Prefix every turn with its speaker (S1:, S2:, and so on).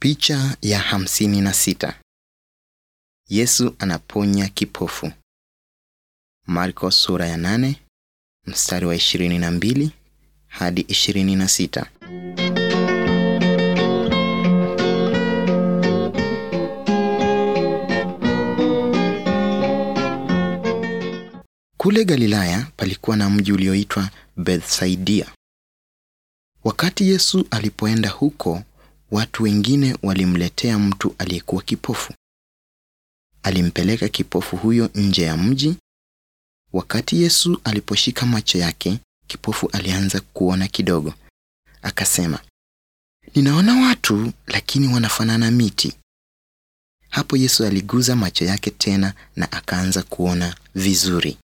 S1: Picha ya hamsini na sita. Yesu anaponya kipofu. Marko sura ya nane mstari wa ishirini na mbili hadi ishirini na sita. Kule Galilaya palikuwa na mji ulioitwa Bethsaidia. Wakati Yesu alipoenda huko, watu wengine walimletea mtu aliyekuwa kipofu. Alimpeleka kipofu huyo nje ya mji. Wakati Yesu aliposhika macho yake, kipofu alianza kuona kidogo. Akasema, ninaona watu lakini wanafanana miti. Hapo Yesu aliguza macho yake tena na akaanza kuona vizuri.